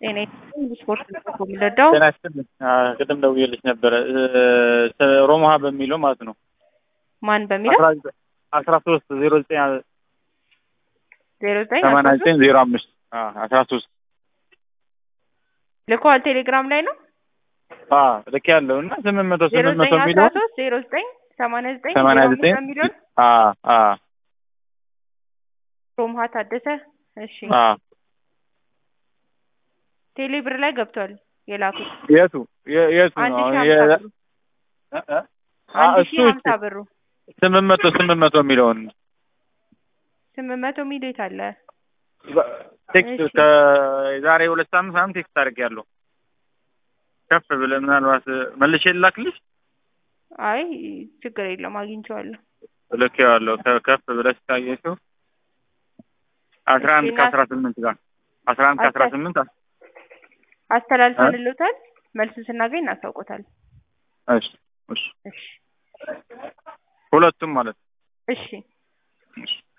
ጤና ስፖርት ነው የሚረዳው። ጤና ይስጥልኝ። ቅድም ደውዬልሽ ነበረ ሮማሃ በሚለው ማለት ነው ማን በሚለው አስራ ሶስት ዜሮ ዘጠኝ ዜሮ ዘጠኝ ሰማንያ ዘጠኝ ዜሮ አምስት አስራ ሶስት ልከዋል። ቴሌግራም ላይ ነው ልክ ያለው እና ስምንት መቶ ዜሮ ስምንት መቶ ዘጠኝ አስራ የሚለው ሶስት ዜሮ ዘጠኝ ሰማንያ ዘጠኝ ሰማንያ ዜሮ ዘጠኝ አምስት የሚለውን ሮምሃ ታደሰ። እሺ ቴሌ ብር ላይ ገብቷል የላኩት የቱ የ- የቱ አንድ ነው ሺህ አሁን? ሀምሳ የ- ብሩ እ- እ? አንድ እሱ ሺህ ሀምሳ ብሩ ስምንት መቶ ስምንት መቶ የሚለውን ስምንት መቶ ሚሊዮን አለ። ቴክስት እሺ። ከዛሬ ሁለት ሳምንት ምናምን ቴክስት አድርጌያለሁ። ከፍ ብለህ ምናልባት መልሼ ልላክልሽ አይ ችግር የለውም አግኝቼዋለሁ። ልኬዋለሁ። ከ- ከፍ ብለሽ ካየሽው አስራ አንድ እሺ፣ ከአስራ ስምንት ጋር አስራ አንድ ከአስራ አስራ- ስምንት አስተላልፈንልዎታል። መልሱን ስናገኝ እናሳውቆታል። እሺ እሺ እሺ ሁለቱም ማለት ነው። እሺ እሺ